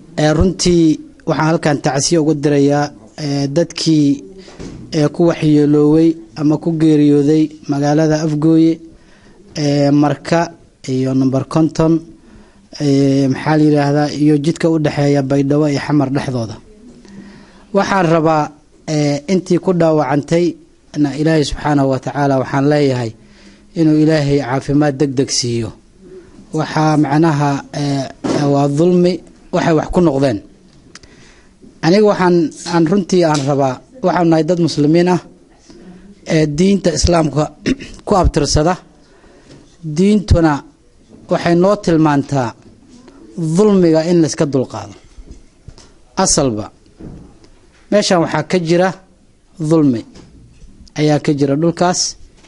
runtii waxaan halkan tacsiye ugu dirayaa dadkii ku waxyeelooway ama ku geeriyooday magaalada afgooye marka iyo number conton maxaa la yidhaahdaa iyo jidka u dhexeeya baydhabo iyo xamar dhexdooda waxaan rabaa intii ku dhaawacantay na ilaahay subxaanahu watacaala waxaan leeyahay inuu ilaahay caafimaad deg deg siiyo waxaa macnaha waa dulmi waxay wax ku noqdeen aniga waxaan aan runtii aan rabaa waxaanu nahay dad muslimiin ah ee diinta islaamka ku abtirsada diintuna waxay noo tilmaantaa dulmiga in layska dulqaado asalba meeshan waxaa ka jira dulmi ayaa ka jira dhulkaas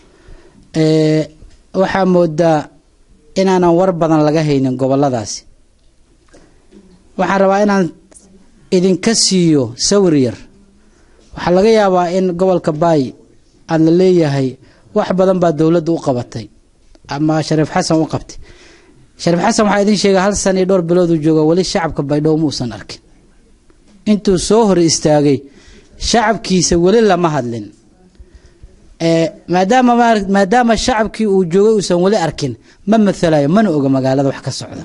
waxaa moodaa inaanan war badan laga haynin goboladaasi waxaan rabaa inaan idinka siiyo sawir yar waxaa laga yaabaa in gobolka baay aada la leeyahay wax badan baa dowladda u qabatay ama shariif xasan u qabtay shariif xasan waxaa idin sheega hal sana iyo dhowr bilood uu jooga weli shacabka baydhabo muusan arkin intuu soo hor istaagay shacabkiisa weli lama hadlin maadaama maadaama shacabkii uu joogay uusan weli arkin ma mathalayo mana oga magaalada wax ka socda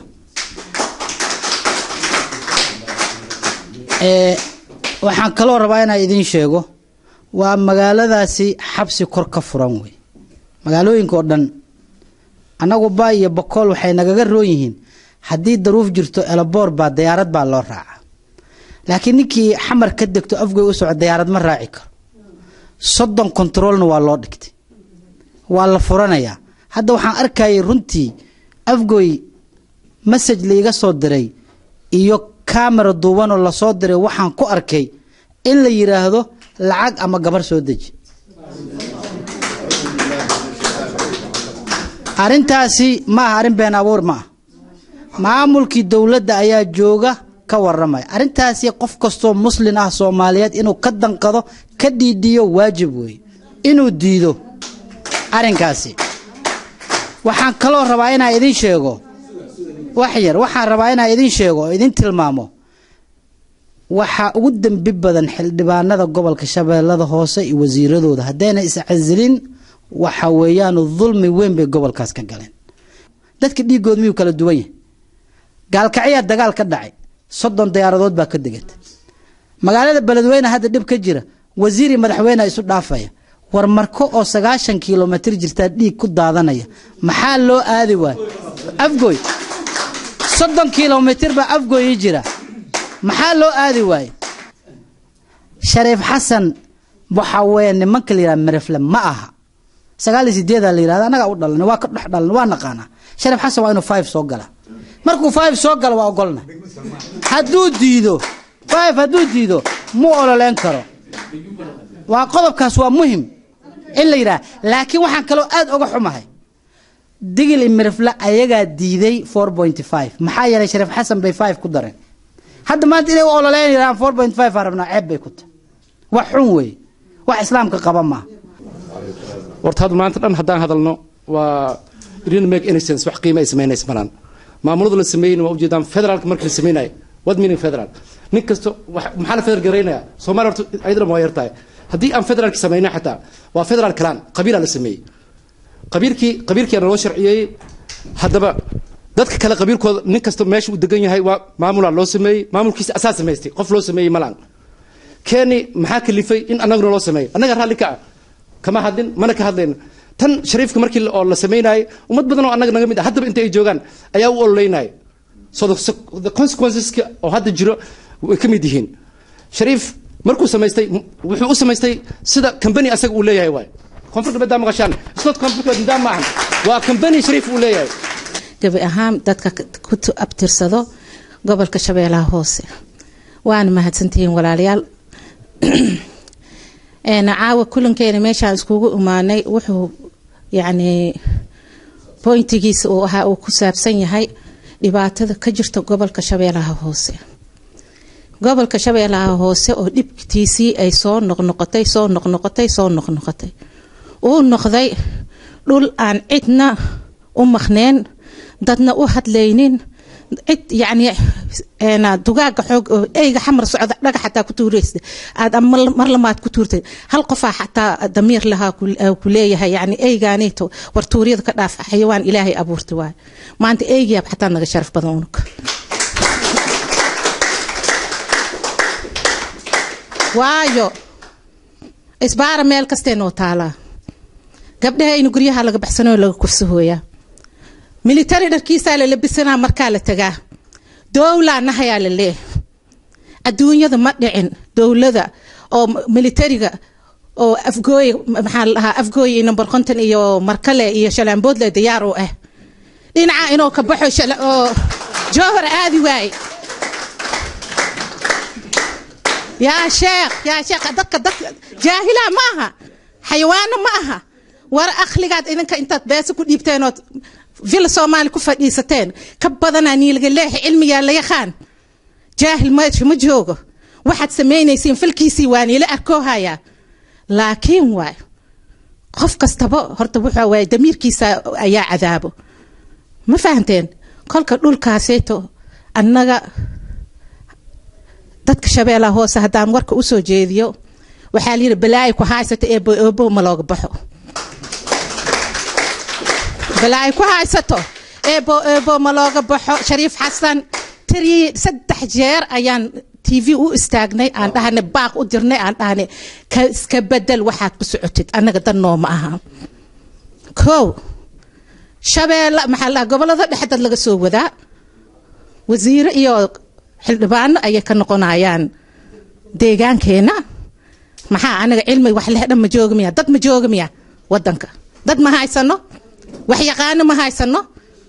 waxaan kaloo rabaa inaan idiin sheego waa magaaladaasi xabsi kor ka furan wey magaalooyinka oo dhan annagu baay iyo bokool waxay nagaga roon yihiin haddii daruuf jirto elaboor baa dayaarad baa loo raaca laakiin ninkii xamar ka degto afgoy u soco dayaarad ma raaci karo soddon kontaroolna waa loo dhigtay waa la furanayaa hadda waxaan arkayay runtii afgoy masaj laiga soo diray iyo kamera duubanoo lasoo diray waxaan ku arkay in la yidhaahdo lacag ama gabar soo deji arrintaasi ma aha arrin been abuur ma ah maamulkii dowladda ayaa jooga ka waramaya arrintaasi qof kastoo muslin ah soomaaliyeed inuu ka danqado ka dhiidhiyo waajib weeye inuu diido arrinkaasi waxaan kaloo rabaa inaan idin sheego wax yar waxaan rabaa inaan idin sheego oo idin tilmaamo waxaa ugu dembi badan xildhibaanada gobolka shabeellada hoose iyo wasiiradooda haddayna iscasilin waxa weeyaan dulmi weyn bay gobolkaas ka galeen dadka dhiigood miyuu kala duwan yahay gaalkacyaa dagaal ka dhacay soddon diyaaradood baa ka degatay magaalada beledweyne hadda dhib ka jira wasiir iyo madaxweyne isu dhaafaya war marko oo sagaashan kilomitr jirtaa dhiig ku daadanaya maxaa loo aadi waayo afgoy soddon kilomitr baa afgoyi jira maxaa loo aadi waaye shariif xasan waxaa weeye nimanka la yidhaha merefle ma aha sagaal iyo sideedaa la yidhahda annagaa u dhalan waa ka dhex dhalan waa naqaanaa shariif xasan waa inuu five soo gala markuu five soo galo waa ogolna hadduu diido five hadduu diido mu ololeyn karo waa qodobkaas waa muhim in la yidhaha laakiin waxaan kaloo aad oga xumahay digil iyo merefle ayagaa diiday four point five maxaa yeelay shariif xasan bay five ku dareen hadda maanta inay u ololeyn yidhahaan four point five aa rabnaa ceeb bay ku tahay wax xun weeye wax islaamka qaba maaha horta hadda maanta dhan haddaan hadalno waa didn't make any sense wax qiima ay samaynaysa malaan maamulada la sameeyeyna waa ujeedaan federaalka markii la sameynaya what meaning federal nin kasto maxaa la federal garaynaya soomaaliya horta ayadana waa yartahay haddii aan federaalki sameynay xataa waa federal kalaan qabiilaa la sameeyey qabiilkii qabiilkiina loo sharciyeeyey haddaba dadka kale qabiilkooda nin kasta meesha uu degan yahay waa maamulaa loo sameeyey maamulkiisa asaa samaystay qof loo sameeyey malaan keeni maxaa kalifay in annaguna loo sameeyo annaga raalli ka ah kama hadlin mana ka hadlayno tan shariifka markii oo la sameynayay ummad badan oo annaga naga mid ah haddaba inta ay joogaan ayaa u ololeynaya so the consequenceska oo hadda jiro way ka mid yihiin shariif markuu samaystay wuxuu u samaystay sida company asaga uu leeyahay waay koonfur galbeed maqashaan isnot koonfur galbeed nidaam maahan waa company shariif uu leeyahay gabi ahaan dadka ku abtirsado gobolka shabeellaha hoose waana mahadsantihiin walaalayaal caawa kulankeena meeshaan iskugu imaanay wuxuu yacni boyntigiisa uu ahaa uu ku saabsan yahay dhibaatada ka jirta gobolka shabeellaha hoose gobolka shabeellaha hoose oo dhibtiisii ay soo noqnoqotay soo noqnoqotay soo noqnoqotay uu noqday dhul aan cidna u maqneen dadna u hadlaynin cid yacni een, dugaaga xoog oo eyga xamar socda dhagax xataa ku tuuraysa aad ama mar- mar lamaad ku tuurtay hal qofaa xataa damiir lahaa ku- ee ku leeyahay yacni eygaanito war tuuryada ka dhaaf xayawaan ilaahay abuurtay waay maanta eygiyaab xataa naga sharaf badan unuka waayo isbaara meel kastee noo taalaa gabdhahaynu guryaha laga baxsanoo laga kufsahooyaa militari dharkiisaa la labisanaa markaa la tagaa dowlaa nahayaa la leeh adduunyada ma dhicin dowlada oo m- militariga oo afgooy maxaa la dhahaa afgooy iyo number konton iyo markale iyo shalaamboodle diyaar u ah dhinaca inuu ka baxo shala- oo jowhar aadi waaye yaa sheekh yaa sheekh dadka dadka jaahila ma aha xayawaano ma aha war akhligaad idinka intaad beesa ku dhiibteen ood villa soomaali ku fadhiisateen ka badanaa niilga leexi cilmigaa la yaqaan jaahil meesha ma joogo waxaad samaynaysiin falkiisii waa niila arkoohayaa laakiin waay qof kastaba horta wuxuu waay damiirkiisa ayaa cadaabo ma fahanteen kolka dhulkaaseeto annaga dadka shabeellaha hoose haddaan warka u soo jeediyo waxaa la yidhi balaayi ku haysata eebo eebo ma looga baxo balaayi ku haysato eebo eebo ma looga baxo shariif xasan tiri saddex jeer ayaan t v u istaagnay aan dhahanay baaq u dirnay aan dhahanay ka iska bedel waxaad ku socotid annaga dan nooma aha kow shabeelle maxaa la dhahaa gobollada dhexe dad laga soo wadaa wasiiro iyo xildhibaano ayay ka noqonayaan deegaankeenna maxaa anaga cilmi wax leh dhan ma jooga miya dad ma jooga miya wadanka dad ma haysano wax yaqaano ma haysano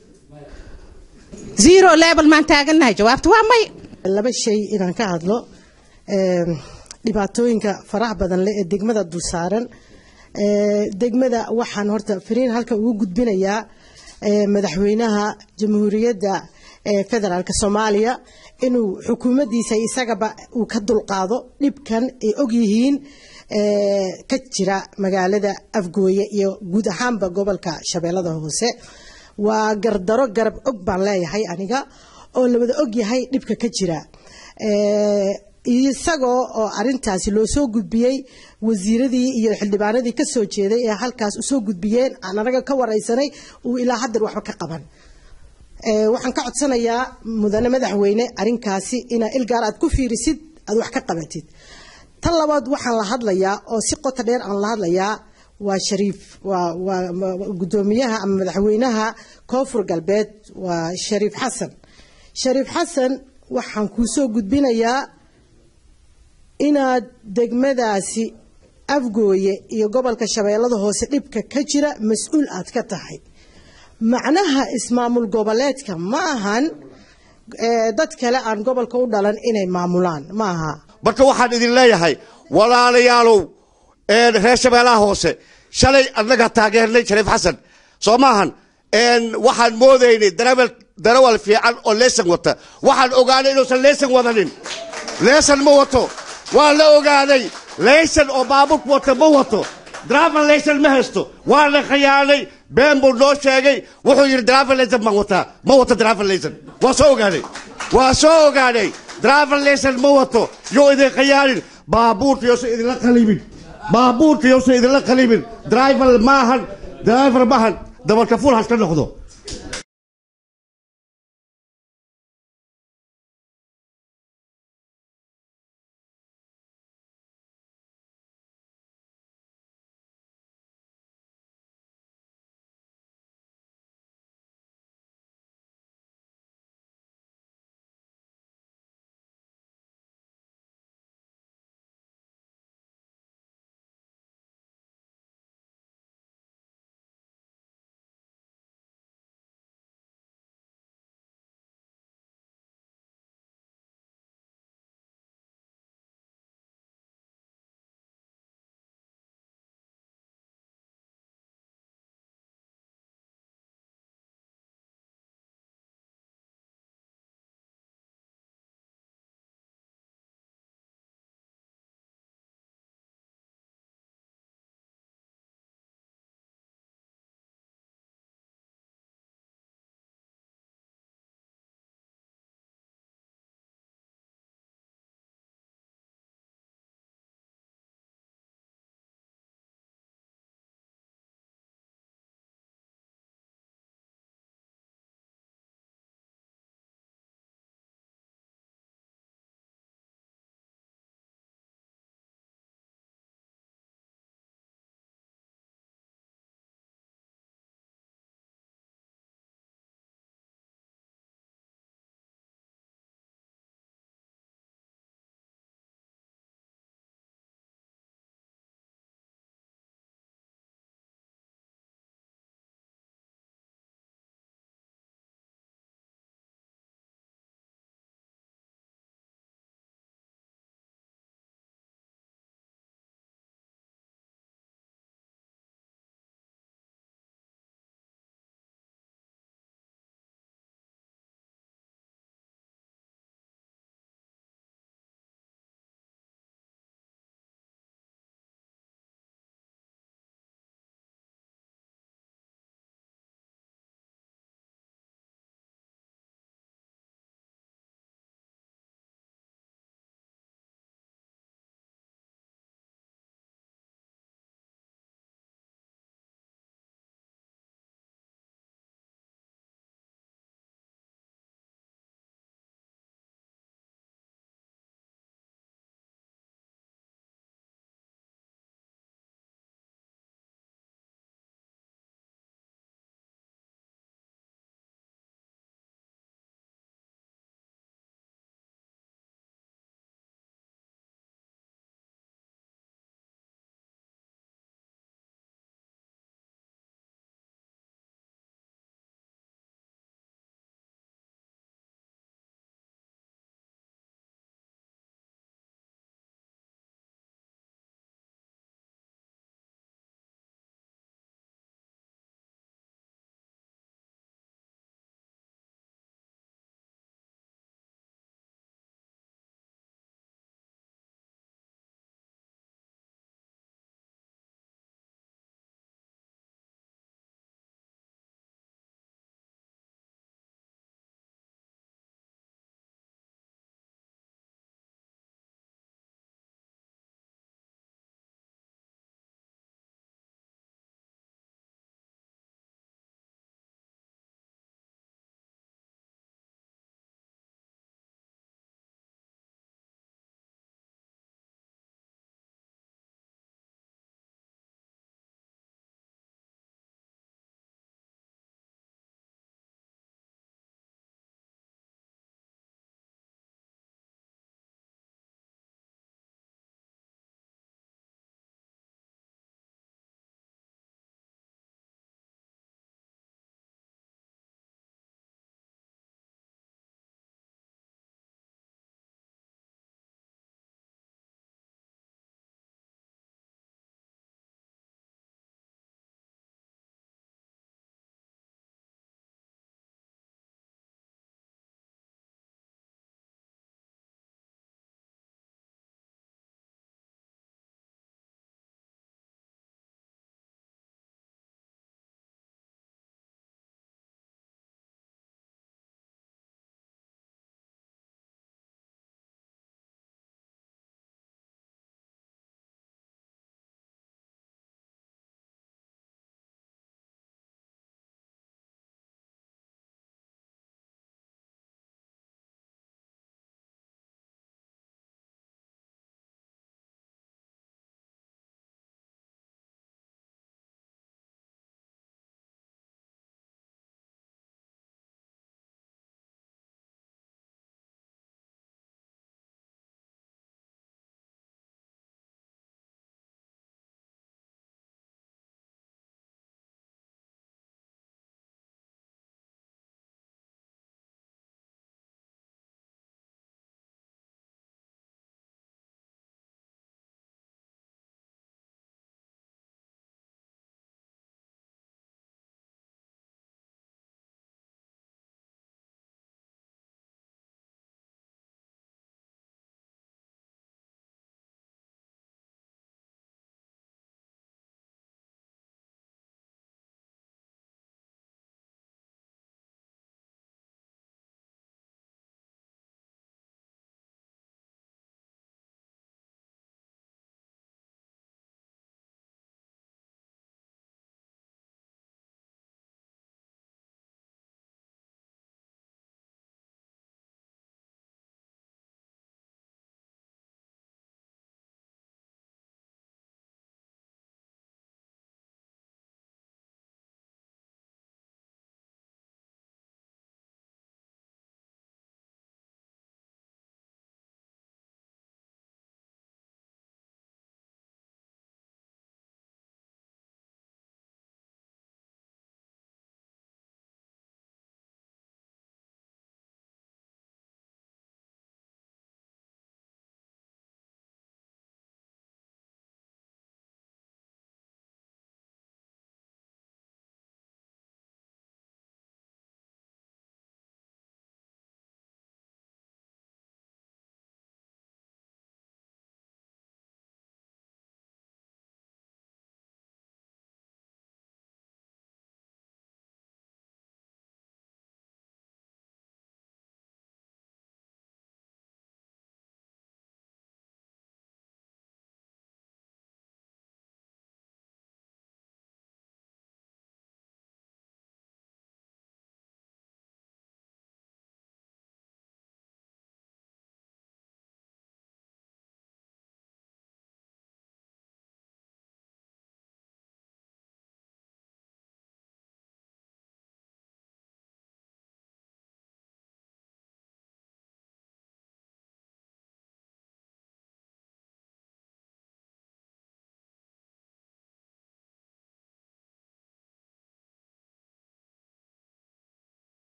zero level maan taagannahay jawaabta waa may laba shay inaan ka hadlo Een, dhibaatooyinka faraha badan leh ee degmada dulsaaran Ee, degmada waxaan horta fariin halka ugu gudbinayaa ee, madaxweynaha jamhuuriyadda ee federaalk soomaaliya inuu xukuumaddiisa isagaba uu ka dulqaado dhibkan ay ogyihiin ee, ka jira magaalada afgooye iyo guud ahaanba gobolka shabeellada hoose waa gardaro garab og baan leeyahay aniga oo la wada og yahay dhibka ka jira Ee, isagoo oo arintaasi loo soo gudbiyey wasiiradii iyo xildhibaanadii ka soo jeeday ee halkaas usoo gudbiyeen aan anaga ka wareysanay uu ilaa haddar waxba ka qaban Ee, waxaan ka codsanayaa mudane madaxweyne arinkaasi inaa ilgaar aad ku fiirisid aad wax ka qabatid tan labaad waxaan la hadlayaa oo si qoto dheer aan la hadlayaa waa shariif waa waa ma- gudoomiyaha ama madaxweynaha koonfur galbeed waa shariif xasan shariif xasan waxaan kuu soo gudbinayaa inaad degmadaasi afgooye iyo gobolka shabeellada hoose dhibka ka jira mas-uul aad ka tahay macnaha ismaamul goboleedka ma ahan eh, dad kale aan gobolka u dhalan inay maamulaan ma aha marka waxaan idin leeyahay walaalayaalow een, reer shabeellaha hoose shalay annaga taageernay shariif xasan soo maahan een, waxaan moodaynay darawal darawal fiican oo leesan wata waxaan ogaanay inuusan leesan wadanin leesan ma wato waa la ogaaday leesan oo baabuurku wata ma wato driver leesan ma haysto waa la khiyaanay been buu noo sheegay wuxuu yidhi driver leesan baan wataa ma wato driver leesan waa soo ogaaday waa soo ogaaday driver leesan ma wato yoo idin khiyaanin baabuurta yoosan idinla qalibin baabuurta yoosan idinla qalibin driver maahan driver maahan dabalka full haska noqdo